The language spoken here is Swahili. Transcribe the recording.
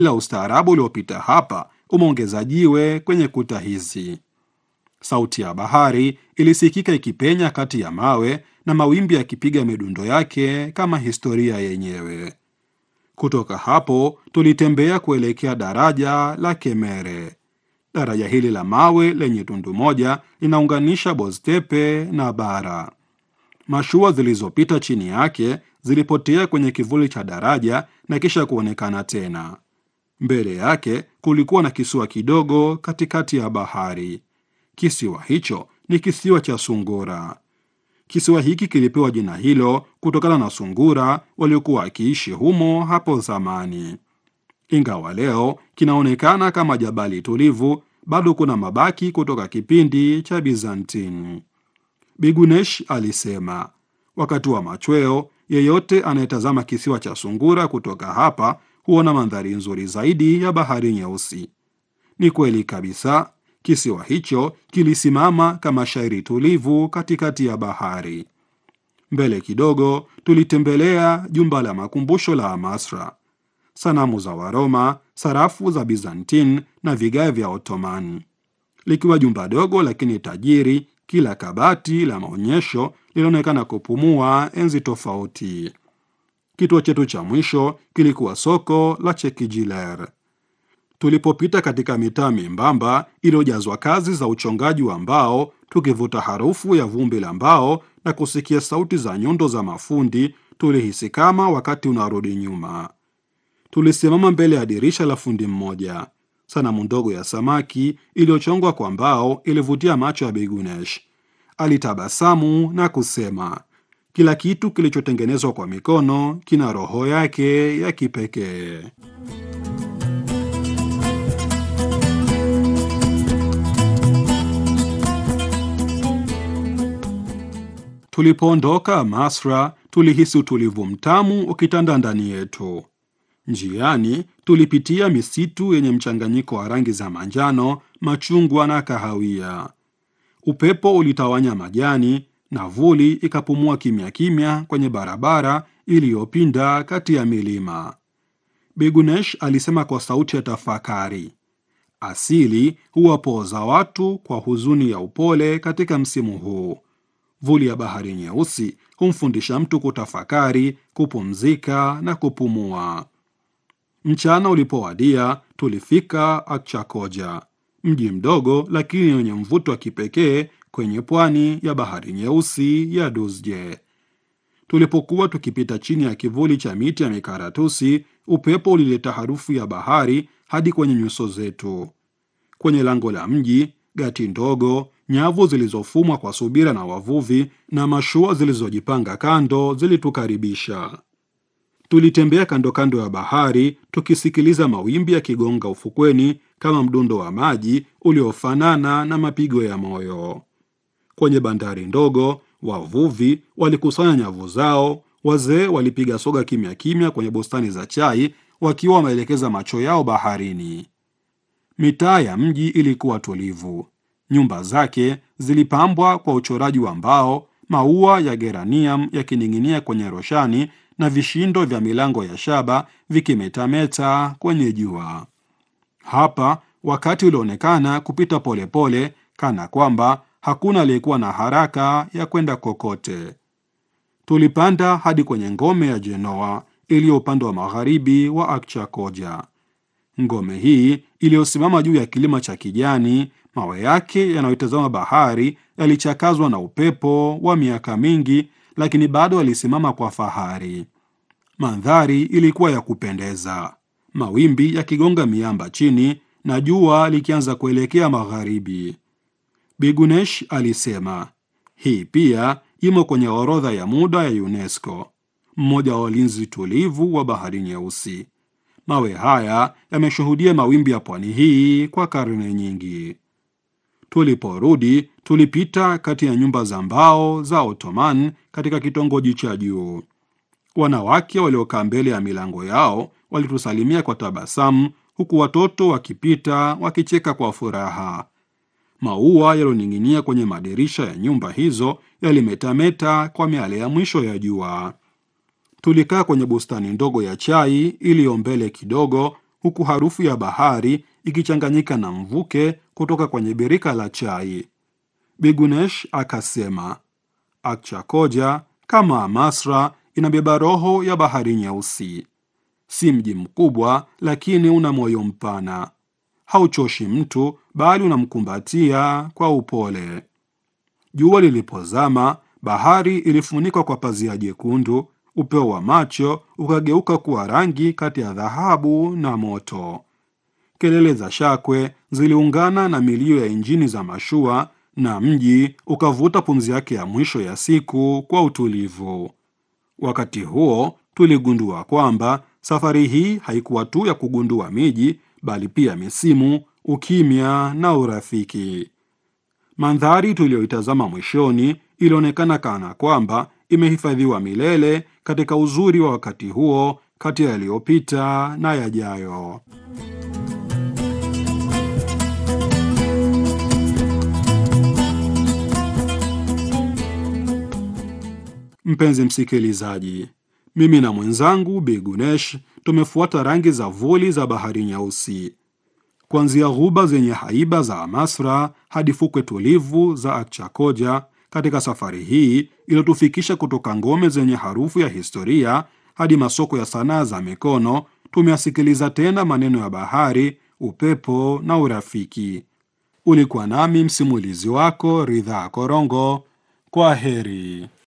ila ustaarabu uliopita hapa umeongeza jiwe kwenye kuta hizi. Sauti ya bahari ilisikika ikipenya kati ya mawe na mawimbi yakipiga midundo yake kama historia yenyewe. Kutoka hapo tulitembea kuelekea daraja la Kemere. Daraja hili la mawe lenye tundu moja linaunganisha Boztepe na bara. Mashua zilizopita chini yake zilipotea kwenye kivuli cha daraja na kisha kuonekana tena. Mbele yake kulikuwa na kisiwa kidogo katikati ya bahari. Kisiwa hicho ni kisiwa cha sungura. Kisiwa hiki kilipewa jina hilo kutokana na sungura waliokuwa wakiishi humo hapo zamani. Ingawa leo kinaonekana kama jabali tulivu, bado kuna mabaki kutoka kipindi cha Bizantini. Bigunesh alisema, wakati wa machweo, yeyote anayetazama kisiwa cha sungura kutoka hapa huona mandhari nzuri zaidi ya bahari Nyeusi. Ni kweli kabisa, kisiwa hicho kilisimama kama shairi tulivu katikati ya bahari. Mbele kidogo tulitembelea jumba la makumbusho la Amasra, sanamu za Waroma, sarafu za Bizantin na vigae vya Ottoman. Likiwa jumba dogo lakini tajiri, kila kabati la maonyesho lilionekana kupumua enzi tofauti. Kituo chetu cha mwisho kilikuwa soko la Chekijiler. Tulipopita katika mitaa membamba iliyojazwa kazi za uchongaji wa mbao, tukivuta harufu ya vumbi la mbao na kusikia sauti za nyundo za mafundi, tulihisi kama wakati unarudi nyuma. Tulisimama mbele ya dirisha la fundi mmoja. Sanamu ndogo ya samaki iliyochongwa kwa mbao ilivutia macho ya Bigunesh. Alitabasamu na kusema, kila kitu kilichotengenezwa kwa mikono kina roho yake ya kipekee. Tulipoondoka Masra, tulihisi utulivu mtamu ukitanda ndani yetu. Njiani tulipitia misitu yenye mchanganyiko wa rangi za manjano, machungwa na kahawia. Upepo ulitawanya majani na vuli ikapumua kimya kimya kwenye barabara iliyopinda kati ya milima. Bigunesh alisema kwa sauti ya tafakari, asili huwapooza watu kwa huzuni ya upole katika msimu huu. Vuli ya bahari nyeusi humfundisha mtu kutafakari, kupumzika na kupumua. Mchana ulipowadia, tulifika Akchakoja, mji mdogo lakini wenye mvuto wa kipekee kwenye pwani ya bahari nyeusi ya Dusje. Tulipokuwa tukipita chini ya kivuli cha miti ya mikaratusi, upepo ulileta harufu ya bahari hadi kwenye nyuso zetu. Kwenye lango la mji, gati ndogo, nyavu zilizofumwa kwa subira na wavuvi na mashua zilizojipanga kando zilitukaribisha. Tulitembea kando kando ya bahari tukisikiliza mawimbi yakigonga ufukweni kama mdundo wa maji uliofanana na mapigo ya moyo. Kwenye bandari ndogo, wavuvi walikusanya nyavu zao, wazee walipiga soga kimya kimya kwenye bustani za chai wakiwa wameelekeza macho yao baharini. Mitaa ya mji ilikuwa tulivu. Nyumba zake zilipambwa kwa uchoraji wa mbao, maua ya geranium yakining'inia kwenye roshani na vishindo vya milango ya shaba vikimetameta kwenye jua. Hapa wakati ulionekana kupita polepole pole, kana kwamba hakuna aliyekuwa na haraka ya kwenda kokote. Tulipanda hadi kwenye ngome ya Genoa iliyo upande wa magharibi wa Akchakoja. Ngome hii iliyosimama juu ya kilima cha kijani, mawe yake yanayotazama bahari yalichakazwa na upepo wa miaka mingi, lakini bado yalisimama kwa fahari. Mandhari ilikuwa ya kupendeza, mawimbi yakigonga miamba chini na jua likianza kuelekea magharibi. Bigunesh alisema hii pia imo kwenye orodha ya muda ya UNESCO, mmoja wa walinzi tulivu wa bahari Nyeusi. Mawe haya yameshuhudia mawimbi ya pwani hii kwa karne nyingi. Tuliporudi tulipita kati ya nyumba za mbao za Ottoman katika kitongoji cha juu. Wanawake waliokaa mbele ya milango yao walitusalimia kwa tabasamu, huku watoto wakipita wakicheka kwa furaha. Maua yalioning'inia kwenye madirisha ya nyumba hizo yalimetameta kwa miale ya mwisho ya jua. Tulikaa kwenye bustani ndogo ya chai iliyo mbele kidogo, huku harufu ya bahari ikichanganyika na mvuke kutoka kwenye birika la chai. Bigunesh akasema, Akchakoja kama Amasra inabeba roho ya bahari nyeusi. Si mji mkubwa, lakini una moyo mpana. Hauchoshi mtu, bali unamkumbatia kwa upole. Jua lilipozama, bahari ilifunikwa kwa pazia jekundu. Upeo wa macho ukageuka kuwa rangi kati ya dhahabu na moto. Kelele za shakwe ziliungana na milio ya injini za mashua, na mji ukavuta pumzi yake ya mwisho ya siku kwa utulivu. Wakati huo tuligundua kwamba safari hii haikuwa tu ya kugundua miji, bali pia misimu, ukimya na urafiki. Mandhari tuliyoitazama mwishoni ilionekana kana kwamba imehifadhiwa milele katika uzuri wa wakati huo, kati ya yaliyopita na yajayo. Mpenzi msikilizaji, mimi na mwenzangu Bigunesh tumefuata rangi za vuli za bahari nyeusi, kuanzia ghuba zenye haiba za Amasra hadi fukwe tulivu za Akchakoja. Katika safari hii iliyotufikisha kutoka ngome zenye harufu ya historia hadi masoko ya sanaa za mikono, tumeyasikiliza tena maneno ya bahari, upepo na urafiki. Ulikuwa nami msimulizi wako Ridhaa Korongo. Kwa heri.